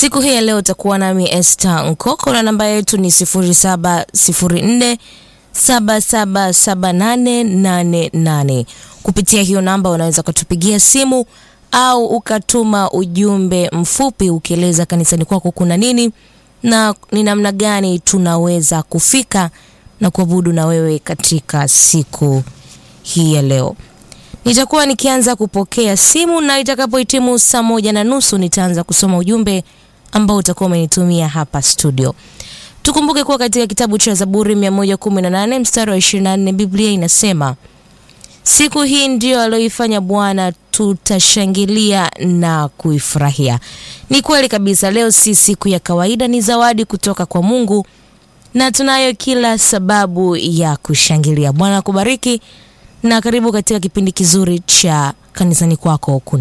Siku hii ya leo utakuwa nami Esther Nkoko na namba yetu ni 0704 777888. Kupitia hiyo namba unaweza ukatupigia simu au ukatuma ujumbe mfupi ukieleza kanisani kwako kuna nini na ni namna gani tunaweza kufika na kuabudu na wewe katika siku hii ya leo. Nitakuwa nikianza kupokea simu na itakapohitimu saa moja na nusu nitaanza kusoma ujumbe ambao utakuwa umenitumia hapa studio. Tukumbuke kuwa katika kitabu cha Zaburi 118 mstari wa 24 Biblia inasema siku hii ndiyo aliyoifanya Bwana, tutashangilia na kuifurahia. Ni kweli kabisa, leo si siku ya kawaida, ni zawadi kutoka kwa Mungu na tunayo kila sababu ya kushangilia. Bwana akubariki na karibu katika kipindi kizuri cha kanisani kwako kuna